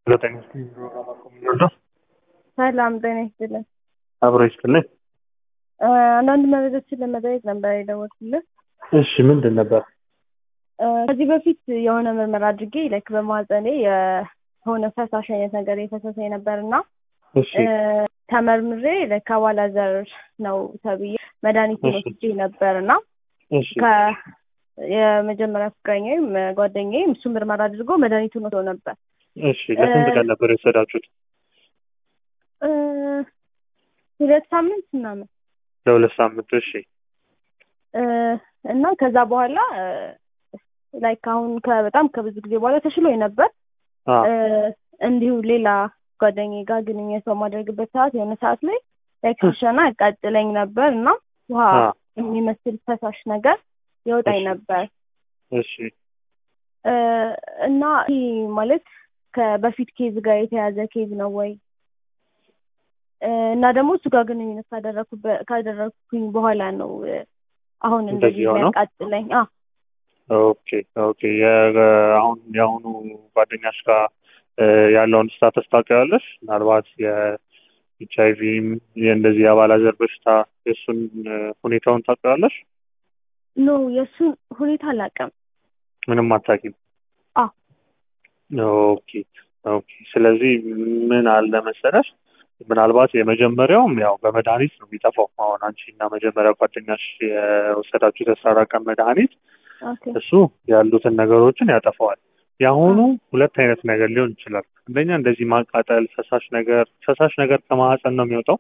ዘጠኝ ፕሮግራም ሰላም ጤና ይስጥልን። አብሮ ይስጥልኝ። እ አንዳንድ መረጃዎችን ለመጠየቅ ነበር የደወልኩልህ። እሺ ምንድን ነበር? እ ከዚህ በፊት የሆነ ምርመራ አድርጌ ላይክ በማህፀኔ የሆነ ፈሳሽ አይነት ነገር የፈሰሰኝ ነበር እና እሺ እ ተመርምሬ ላይክ አባላዘር ነው ተብዬ መድኃኒቱን እሺ። ወስጄ ነበር እና እሺ ከ የመጀመሪያ ፍቅረኛዬም ጓደኛዬም እሱ ምርመራ አድርጎ መድኃኒቱን ወስዶ ነበር። እሺ ለስንት እ- ቀን ነበር የወሰዳችሁት? እ ሁለት ሳምንት ምናምን ለሁለት ሳምንት። እሺ እ እና ከዛ በኋላ ላይክ አሁን ከ- በጣም ከብዙ ጊዜ በኋላ ተሽሎኝ ነበር። አ እ እንዲሁ ሌላ ጓደኛዬ ጋር ግንኙነት በማደርግበት ሰዓት የሆነ ሰዓት ላይ ላይክ ሲሸና ያቃጥለኝ ነበር እና ውሃ አ የሚመስል ፈሳሽ ነገር ይወጣኝ እሺ። ነበር እሺ እ እና ይህ ማለት ከበፊት ኬዝ ጋር የተያዘ ኬዝ ነው ወይ እ እና ደግሞ እሱ ጋር ግንኙነት ካደረኩበት ካደረኩኝ በኋላ ነው እ አሁን እንደዚህ እንደዚህ የሆነው? የሚያቃጥለኝ አ ኦኬ ኦኬ። የ- አሁን የአሁኑ ጓደኛሽ ጋር እ ያለውን ስታተስ ታውቂዋለሽ? ምናልባት የኤች አይ ቪም የእንደዚህ የአባላዘር በሽታ የእሱን እ ሁኔታውን ታውቂዋለሽ? ኖ የእሱን ሁኔታ አላውቅም። ምንም አታውቂም? አ ኦኬ ኦኬ። ስለዚህ ምን አለ መሰለሽ ምናልባት የመጀመሪያውም ያው በመድኃኒት ነው የሚጠፋው። አሁን አንቺ እና መጀመሪያ ጓደኛሽ የወሰዳችሁ የአስራ አራት ቀን መድኃኒት ኦኬ እሱ ያሉትን ነገሮችን ያጠፋዋል። የአሁኑ ሁለት አይነት ነገር ሊሆን ይችላል። አንደኛ እንደዚህ ማቃጠል፣ ፈሳሽ ነገር ፈሳሽ ነገር ከማህፀን ነው የሚወጣው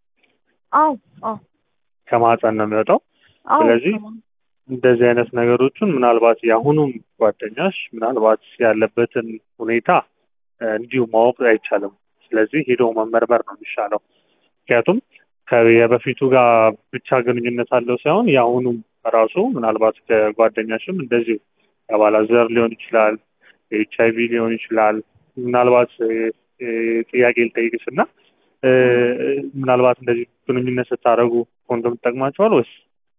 አዎ አዎ ከማህፀን ነው የሚወጣው። አዎ ስለዚህ ሰማሁ። እንደዚህ አይነት ነገሮችን ምናልባት የአሁኑም ጓደኛሽ ምናልባት ያለበትን ሁኔታ እ እንዲሁ ማወቅ አይቻልም። ስለዚህ ሄዶ መመርመር ነው የሚሻለው። ምክንያቱም ከ- የበፊቱ ጋር ብቻ ግንኙነት አለው ሳይሆን የአሁኑም ራሱ ምናልባት ከጓደኛሽም እንደዚሁ የአባላዘር ሊሆን ይችላል፣ ኤች አይ ቪ ሊሆን ይችላል። ምናልባት እ እ ጥያቄ ልጠይቅሽ እና እ ምናልባት እንደዚህ ግንኙነት ስታደርጉ ኮንዶም ትጠቅማቸዋል ወይስ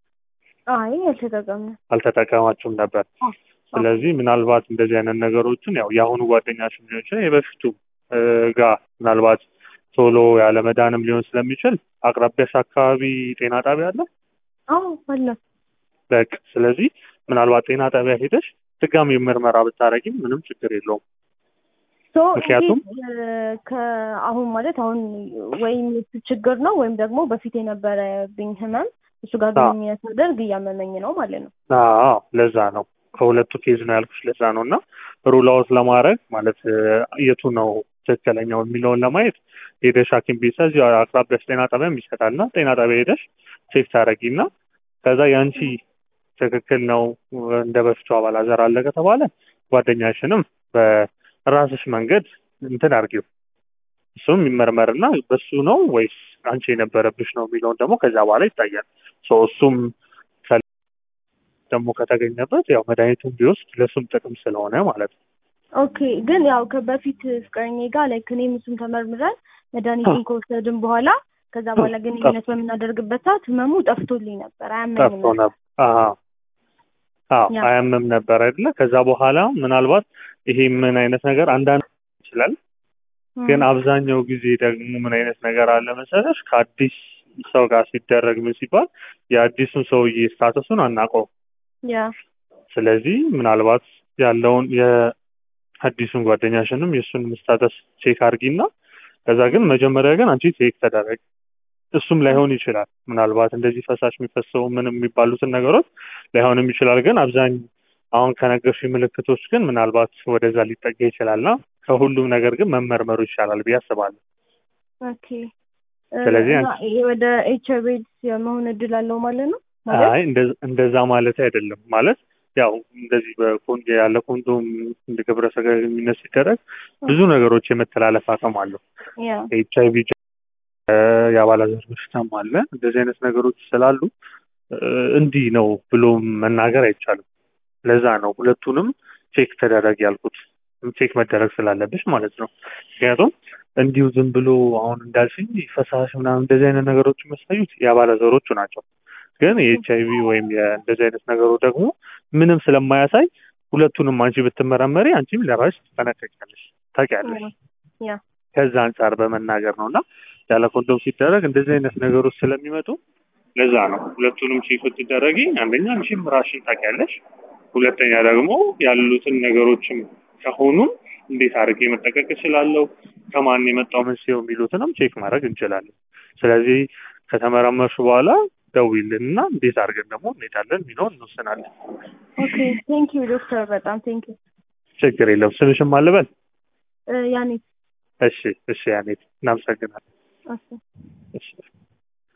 አይ አልተጠቀምንም። አልተጠቀማችሁም ነበር? አዎ ስለዚህ ምናልባት እንደዚህ አይነት ነገሮችን ያው የአሁኑ ጓደኛሽ ሊሆን ይችላል የበፊቱ እ ጋር ምናልባት ቶሎ ያለ መዳንም ሊሆን ስለሚችል አቅራቢያሽ አካባቢ ጤና ጣቢያ አለ። አዎ አለ። በቃ ስለዚህ ምናልባት ጤና ጣቢያ ሄደሽ ድጋሚ ምርመራ ብታረጊም ምንም ችግር የለውም። ሶ ምክንያቱም- ይሄ እ ከአሁን ማለት አሁን ወይም የሱ ችግር ነው ወይም ደግሞ በፊት የነበረብኝ ህመም እሱ ጋር አዎ። ግንኙነት ሳደርግ እያመመኝ ነው ማለት ነው። አዎ ለዛ ነው ከሁለቱ ኬዝ ነው ያልኩሽ። ለዛ ነው እና ሩል አውት ለማድረግ ማለት እ የቱ ነው ትክክለኛው የሚለውን ለማየት ሄደሽ ሐኪም ቤት እዚሁ አቅራቢያሽ ጤና ጣቢያም ይሰጣል እና ጤና ጣቢያ ሄደሽ ቼክ ታደርጊና ከዛ የአንቺ ትክክል ነው እንደ በፊቱ አባላዘር አለ ከተባለ ጓደኛሽንም በራስሽ መንገድ እንትን አድርጊው እሱም ይመርመርና በሱ ነው ወይስ አንቺ የነበረብሽ ነው የሚለውን ደግሞ ከዛ በኋላ ይታያል። ሶ እሱም ከ- ደግሞ ከተገኘበት ያው መድኃኒቱን ቢወስድ ለእሱም ጥቅም ስለሆነ ማለት ነው። ኦኬ ግን ያው ከበፊት ፍቅረኛዬ ጋር ላይክ እኔም እሱም ተመርምረን መድኃኒቱን ከወሰድን በኋላ ከዛ በኋላ ግንኙነት በምናደርግበት ሰዓት ህመሙ ጠፍቶልኝ ነበር፣ አያመኝም ጠፍቶ ነበር። ነበር። አዎ አዎ ያ። አያምም ነበር አይደለ? ከዛ በኋላ ምናልባት ይሄ ምን አይነት ነገር አንዳንድ ይችላል ግን አብዛኛው ጊዜ ደግሞ ምን አይነት ነገር አለ መሰለሽ ከአዲስ ሰው ጋር ሲደረግ ምን ሲባል የአዲሱን ሰውዬ ስታተሱን አናውቀውም። ያ ስለዚህ ምናልባት ያለውን የአዲሱን ጓደኛሽንም የእሱንም ስታተስ ቼክ አድርጊና ከዛ ግን መጀመሪያ ግን አንቺ ቼክ ተደረግ። እሱም ላይሆን ይችላል ምናልባት እንደዚህ ፈሳሽ የሚፈሰው ምን የሚባሉትን ነገሮች ላይሆንም ይችላል። ግን አብዛኝ አሁን ከነገርሽ ምልክቶች ግን ምናልባት ወደዛ ሊጠጋ ይችላልና ከሁሉም ነገር ግን መመርመሩ ይሻላል ብዬ አስባለሁ። ኦኬ እ ስለዚህ እና ይሄ ወደ ኤች አይ ቪ ኤድስ የመሆን እድል አለው ማለት ነው ማለት አይ እንደ- እንደዛ ማለት አይደለም። ማለት ያው እንደዚህ በኮንዶ ያለ ኮንዶም እንደ ግብረ ሥጋ ግንኙነት ሲደረግ ብዙ ነገሮች የመተላለፍ አቅም አለው። ያ ኤች አይ ቪ የአባላዘር በሽታም አለ። እንደዚህ አይነት ነገሮች ስላሉ እ እንዲህ ነው ብሎ መናገር አይቻልም። ለዛ ነው ሁለቱንም ቼክ ተደረግ ያልኩት። ቼክ መደረግ ስላለብሽ ማለት ነው። ምክንያቱም እንዲሁ ዝም ብሎ አሁን እንዳልሽኝ ፈሳሽ ምናምን እንደዚህ አይነት ነገሮች የሚያሳዩት የአባላዘሮቹ ናቸው። ግን የኤች አይ ቪ ወይም እንደዚህ አይነት ነገሩ ደግሞ ምንም ስለማያሳይ ሁለቱንም አንቺ ብትመረመሪ አንቺም ለራስሽ ትጠነቀቂያለሽ፣ ታውቂያለሽ። ያ ከዛ አንጻር በመናገር ነው እና ያለ ኮንዶም ሲደረግ እንደዚህ አይነት ነገሮች ስለሚመጡ ለዛ ነው ሁለቱንም ቼክ ብትደረጊ አንደኛ አንቺም ራሽን ታውቂያለሽ፣ ሁለተኛ ደግሞ ያሉትን ነገሮችም ከሆኑም እንዴት አድርጌ መጠቀቅ እችላለሁ፣ ከማን የመጣው መንስኤው የሚሉትንም ቼክ ማድረግ እንችላለን። ስለዚህ ከተመረመርሽ በኋላ ደውይልን እና እንዴት አድርገን ደግሞ እንሄዳለን የሚለውን እንወስናለን። ኦኬ ቴንክ ዩ ዶክተር በጣም ቴንክ ዩ ችግር የለም። ስምሽም አልበል። ያኔ እሺ፣ እሺ፣ ያኔት እናመሰግናለን። እሺ እሺ